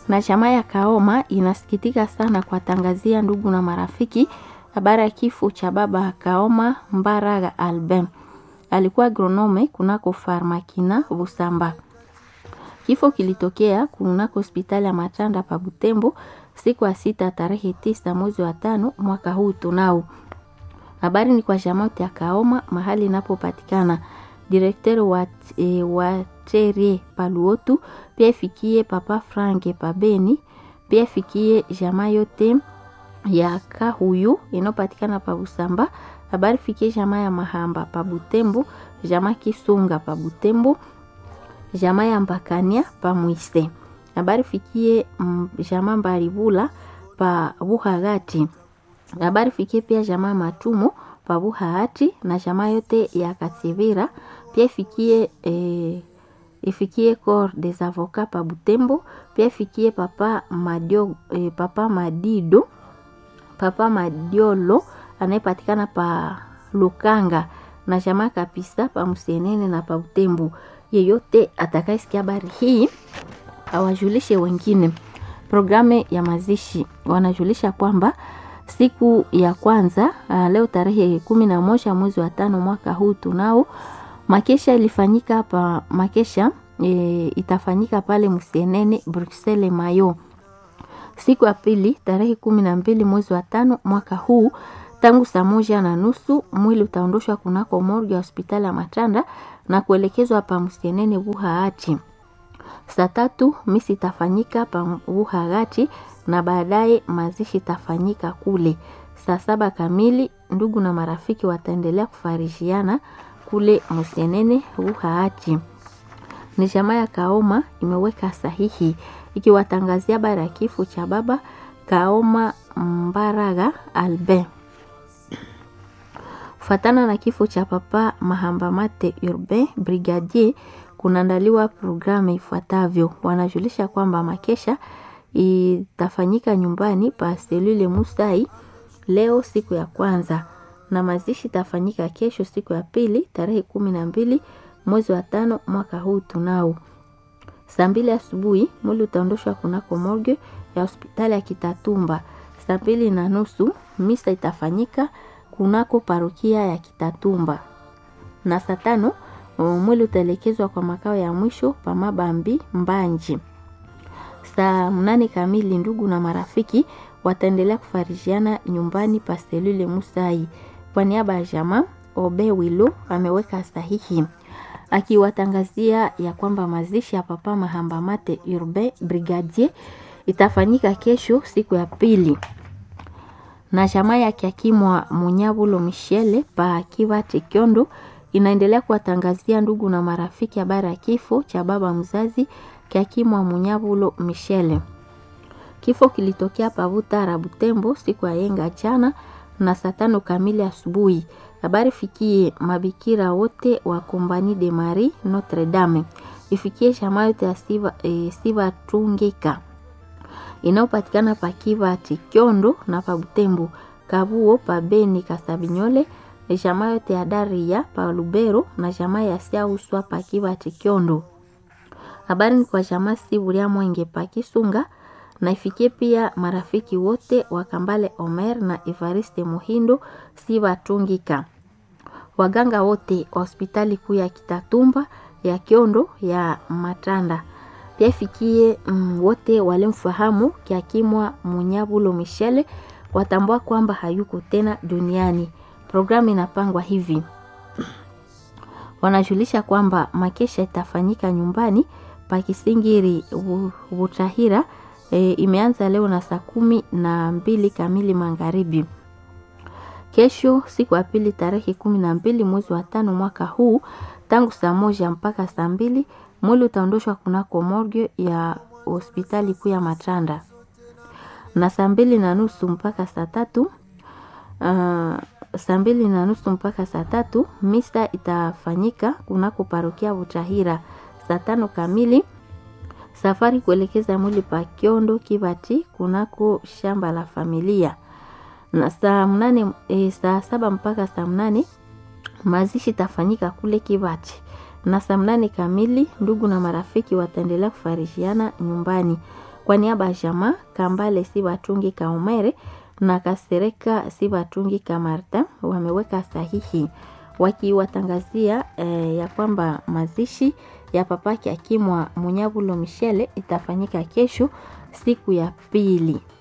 na chama ya Kaoma inasikitika sana kuwatangazia ndugu na marafiki habari ya kifo cha baba Kaoma Mbaraga Albin. Alikuwa agronome kunako Farmakina Busamba. Kifo kilitokea kunako hospitali ya Matanda pa Butembo siku ya sita tarehe tisa mwezi wa tano mwaka huu tunao. Habari ni kwa jamote ya Kaoma mahali inapopatikana direkteri wa, e, wa Cherie Paluotu, pia ifikie papa Franke Pabeni, pia ifikie jamaa yote ya Kahuyu inayopatikana pa Busamba. Habari fikie jamaa ya Mahamba pa Butembo, jamaa Kisunga pa Butembo, jamaa ya Mbakania pa Mwise. Habari fikie mm, jamaa Mbaribula pa Buhagati. Habari fikie pia jamaa Matumo pa Buhagati na jamaa yote ya Kasivira pia ifikie eh, ifikie corps des avocats pa Butembo, pia ifikie papa Madio, eh, papa Madido papa Madiolo anayepatikana pa Lukanga na jamaa kabisa pa Msenene na pa Butembo. Yeyote atakayesikia habari hii awajulishe wengine. Programu ya mazishi wanajulisha kwamba siku ya kwanza uh, leo tarehe kumi na moja mwezi wa tano mwaka huu tunao makesha ilifanyika hapa makesha e, itafanyika pale Msenene Bruxelles Mayo siku ya pili tarehe kumi na mbili mwezi wa tano mwaka huu tangu saa moja na nusu mwili utaondoshwa kunako morgue ya hospitali ya Matanda na kuelekezwa pa Msenene Buhaati. Saa tatu misi itafanyika pa Buhaati na baadaye mazishi itafanyika kule. Saa saba kamili ndugu na marafiki wataendelea kufarishiana kule Msenene Buhaati. Ni jamaa ya Kaoma imeweka sahihi ikiwatangazia habari ya kifo cha baba Kaoma Mbaraga Albin. Fatana na kifo cha papa Mahambamate Urbain Brigadier, kunaandaliwa programu ifuatavyo. Wanajulisha kwamba makesha itafanyika nyumbani pa selule Musai leo siku ya kwanza, na mazishi itafanyika kesho siku ya pili tarehe kumi na mbili mwezi wa tano mwaka huu tunao saa mbili asubuhi mwili utaondoshwa kunako morgue ya hospitali ya Kitatumba. Saa mbili na nusu misa itafanyika kunako parokia ya Kitatumba, na saa tano mwili utaelekezwa kwa makao ya mwisho pa Mabambi Mbanji. Saa mnane kamili ndugu na marafiki wataendelea kufarishiana nyumbani pa selule Musai. Kwa niaba ya jamaa Obe Wilo ameweka sahihi akiwatangazia ya kwamba mazishi ya papa Mahambamate Urbain Brigadier itafanyika kesho siku ya pili, na jamaa ya Kiakimwa Munyabulo Michele pa Kivate Kyondo inaendelea kuwatangazia ndugu na marafiki habari ya kifo cha baba mzazi Kiakimwa Munyabulo Michele. Kifo kilitokea Pavutara Butembo siku ya yenga jana na saa tano kamili asubuhi. Habari fikie mabikira wote wa Kompani de Marie Notre Dame, ifikie shama yote ya Siva, e, Siva Tungika inayopatikana pa Kivati Kyondo na pa Butembo, Kabuo pa Beni Kasabinyole, shama yote ya Daria pa Lubero na shama ya Siauswa pa Kivati Kyondo. Habari ni kwa shama Siburia Mwenge pa Kisunga na ifikie pia marafiki wote wa Kambale Omer na Evariste Muhindo Siva Tungika waganga wote wa hospitali kuu ya Kitatumba ya Kiondo ya Matanda pia ifikie mm, wote walimfahamu Kiakimwa Munyabulo Michele watambua kwamba hayuko tena duniani. Programu inapangwa hivi: wanajulisha kwamba makesha itafanyika nyumbani pa Kisingiri Butahira. E, imeanza leo na saa kumi na mbili kamili magharibi. Kesho siku ya pili tarehe kumi na mbili mwezi wa tano mwaka huu tangu saa moja mpaka saa mbili mwili utaondoshwa kunako morgue ya hospitali kuu ya Matanda na saa mbili na nusu mpaka saa tatu uh, saa mbili na nusu mpaka saa tatu misa itafanyika kunako parokia Butahira. Saa tano kamili safari kuelekeza mwili pa Kiondo Kibati kunako shamba la familia na saa mnane e, saa saba mpaka saa mnane mazishi tafanyika kule Kibati na saa mnane kamili ndugu na marafiki wataendelea kufarishiana nyumbani. Kwa niaba ya jamaa Kambale Sibatungi Kaumere na Kasereka Sibatungi Kamarta wameweka sahihi wakiwatangazia eh, ya kwamba mazishi ya papake Akimwa Munyabulo Michele itafanyika kesho siku ya pili.